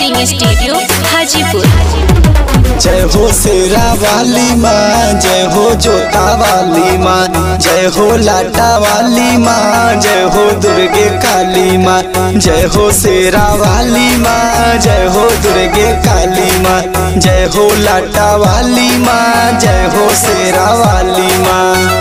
recording studio Hajipur जय हो शेरा वाली माँ जय हो जोता वाली माँ जय हो लाटा वाली माँ जय हो दुर्गे काली माँ जय हो शेरा वाली माँ जय हो दुर्गे काली माँ जय हो लाटा वाली माँ जय हो शेरा वाली माँ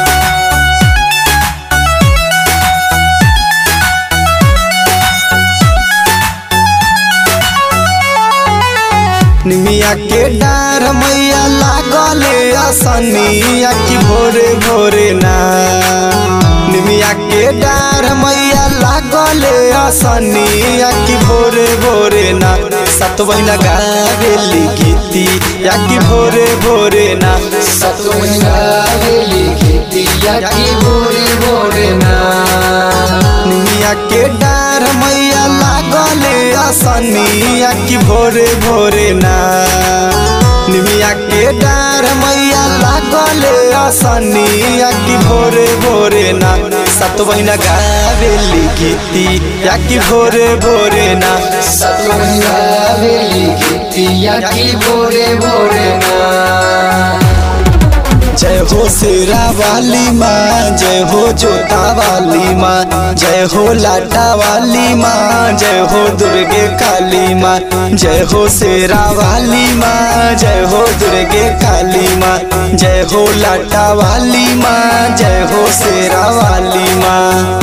निमिया के डार मैया लागले असनिया की भोरे भोरे ना निमिया के डार मैया लागले असनिया की भोरे भोरे ना सतवैना गावेली गीती या की भोरे भोरे ना सतवैना गावेली गीती या की भोरे भोरे ना निमिया के डार मैया लागले असनिया की भोरे भोरे ना निमिया के डार मैया लागले असनिया की भोरे भोरे ना सतवैना गावेली गीती या की भोरे भोरे ना सतवैना गावेली गीती या की भोरे भोरे ना जय हो शेरा वाली माँ जय हो जोता वाली माँ जय हो लाटा वाली माँ जय हो दुर्गे काली माँ जय हो शेरा वाली माँ जय हो दुर्गे काली माँ जय हो लाटा वाली माँ जय हो शेरा वाली माँ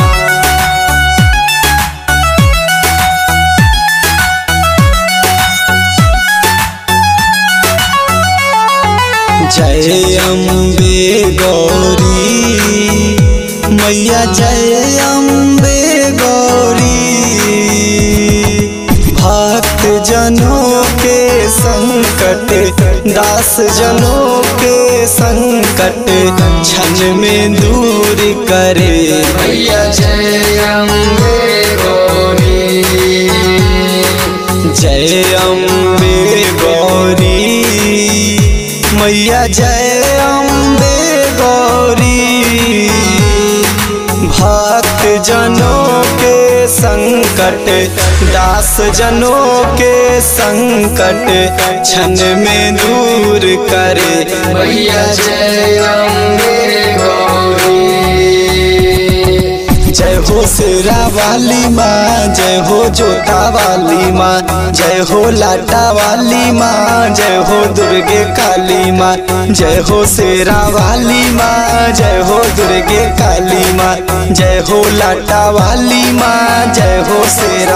जय अम्बे गौरी मैया जय अम्बे गौरी भक्त जनों के संकट दास जनों के संकट क्षण में दूर करे मैया जय अम्बे गौरी जय अम्बे गौरी मैया जय अम्बे गौरी भक्त जनों के संकट दास जनों के संकट क्षण में दूर करे मैया जय अम्बे गौरी जय हो शेरा वाली माँ जय हो जोता वाली माँ जय हो लाटा वाली माँ जय हो दुर्गे काली माँ जय हो शेरा वाली माँ जय हो दुर्गे काली माँ जय हो लाटा वाली माँ जय हो शेरा